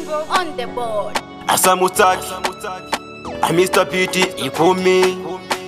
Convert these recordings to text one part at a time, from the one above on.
on the board. asamutaki amr piti ikumi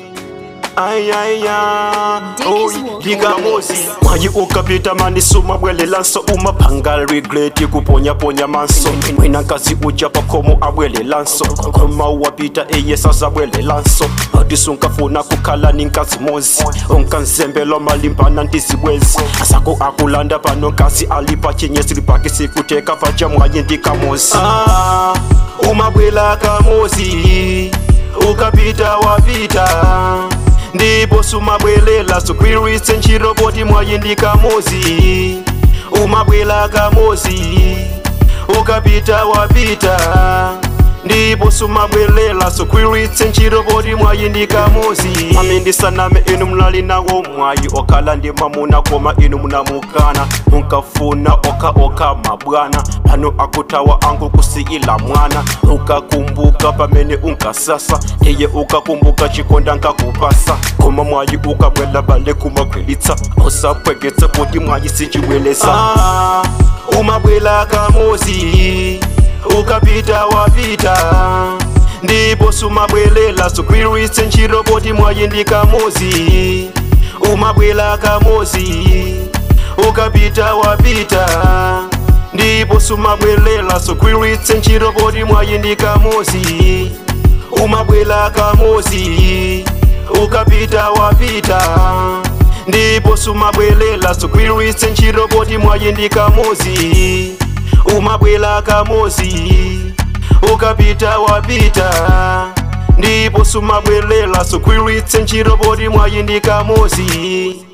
ayaya Dick is walking likamosi mwayi ukapita manisuma bwelelanso umaphanga regreti kuponyaponya manso mwina nkazi uja pakhomo abwelelanso khoma wapita eyesasa bwelelanso atisunkhafuna kukhala ninkazimozi unkanzembelwa malimpana ntizibwezi asako akulanda pano nkazi alipa chinyesi lipaki sikuteka vaja mwayi ndikamozi ah, umabwela kamozi ukapita wapita ndipo sumabwelela sukwiritse nchiroboti mwayindika mozi umabwela kamozi ukapita wapita ndipo sumabwelela sukwiritse nchiroboti mwayindika mozi amendisaname inu mnali nawo mwayi okhala ndi mamuna koma inu munamukana munkafuna oka oka mabwana pano akutawa angu kusiyila mwana ukakumbuka pamene unkasasa ndiye ukakumbuka chikonda nkakupasa koma mwayi ukabwela bale kumakhwelitsa usapwegetsa kuti mwayi sinchibwelesa ah, umabwela kamozi ukapita wapita ndipo sumabwelela sukwiritse nchiroboti mwayindika mozi umabwela kamozi ukapita wapita ndipo sumabwelela sukwiritse nchiroboti mwayindika mozi umabwela kamozi ukapita wapita ndipo sumabwelela sukwiritse nchiroboti mwayindika mozi umabwela kamozi ukapita wapita ndipo sumabwelela sukwiritse nchiroboti mwayindika mozi